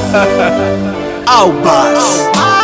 au basi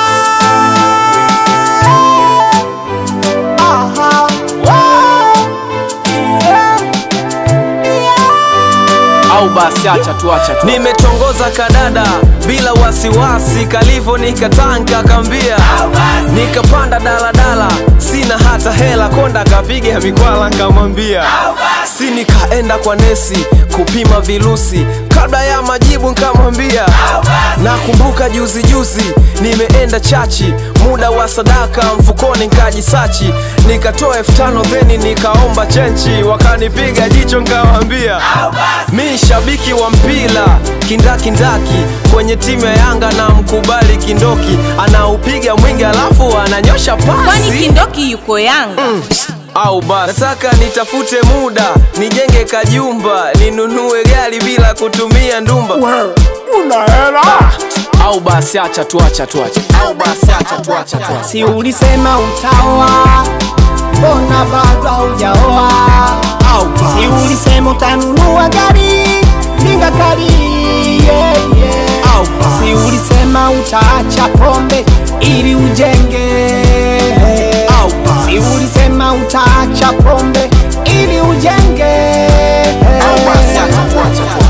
au basi acha tu acha tu nimetongoza kadada bila wasiwasi kalivo nikatanka kambia nikapanda daladala sina hata hela konda kapiga mikwala nkamwambia si nikaenda kwa nesi kupima virusi kabla ya majibu nkamwambia nakumbuka juzi juzi nimeenda chachi muda wa sadaka mfukoni nkajisachi nikatoa elfu tano theni nikaomba chenchi wakanipiga jicho nkawambia mi shabiki wa mpira kindakindaki kwenye timu ya yanga na mkubali kindoki anaupiga mwingi alafu ananyosha kwani pasi kindoki yuko yanga au basi nataka nitafute muda nijenge kajumba ninunue gari bila kutumia ndumba una hela au basi acha tu acha tu acha au basi acha tu acha tu acha. si ulisema utaoa mbona bado haujaoa au si basi ulisema utanunua gari linga kali yeah, yeah. au basi si ulisema utaacha pombe ili ujenge au basi si ulisema utaacha pombe ili ujenge au basi acha tu acha tu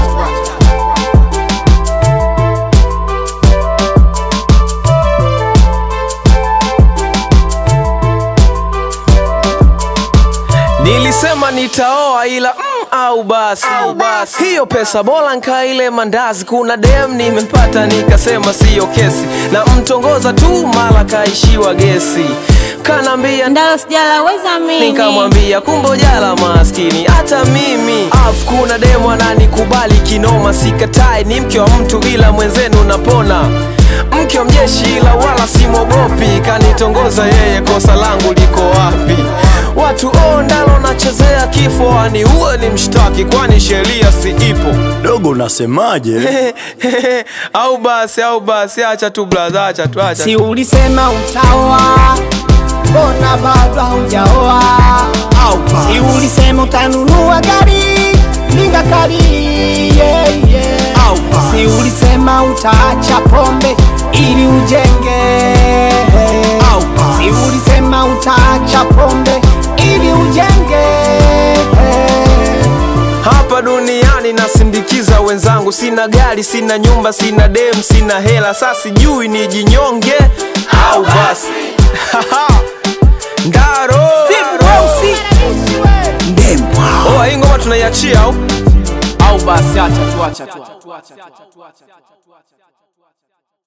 nilisema nitaoa ila mm, au basi hiyo pesa bora nkaile mandazi kuna dem nimempata nikasema siyo kesi na mtongoza tu mala kaishiwa gesi kanaambia ndalo sijalaweza mimi nikamwambia kumbe jala maskini hata mimi af kuna demu ananikubali kinoma sikatai ni mke wa mtu ila mwenzenu napona mke wa mjeshi ila wala simwogopi kanitongoza yeye kosa langu liko wapi watu o ndalo nachezea kifo ani uwe ni mshtaki kwani sheria si ipo dogo unasemaje au basi au basi acha tu blaza acha tu acha si ulisema utaoa mbona bado haujaoa au si basi ulisema utanunua gari linga kali yeah, yeah. au basi si ulisema utaacha pombe ili ujenge au basi si ulisema utaacha pombe ili ujenge hapa duniani nasindikiza wenzangu sina gari sina nyumba sina dem sina hela sa sijui ni jinyonge au basi ndaro oa hii ngoma tunaiachia au au basi acha tu acha tu